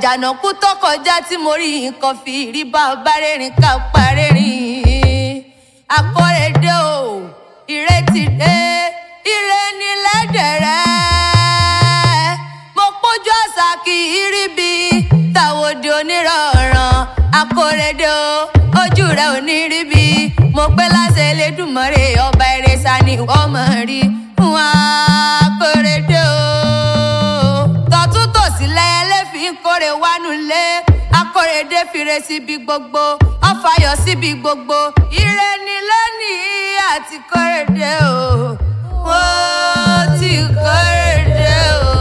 àjànàkú tó kọjá tí mo rí nǹkan fi rí bá ọba rẹ́rìn ká parẹ́rìn akọ́rẹ́dẹ́ o ìrètí dé ire ní lẹ́dẹ̀rẹ́ mo pójú àṣà kì í rí bí tàwọ̀dì onírọ̀ràn akọ́rẹ́dẹ́ o ojú rẹ̀ ò ní rí bí mo pẹ́ láṣẹ Elédùmarè ọba ìrẹsà ni wọ́n mọ̀ rí wọn akọ́rẹ́dẹ́ o tọ̀tún tòsí lẹ́yẹlé fi ń kórè wánú lé akórèdé fire síbi gbogbo ọfàyọ síbi gbogbo ire ni lónìí àti kórèdé o wọ́n ti kórèdé o.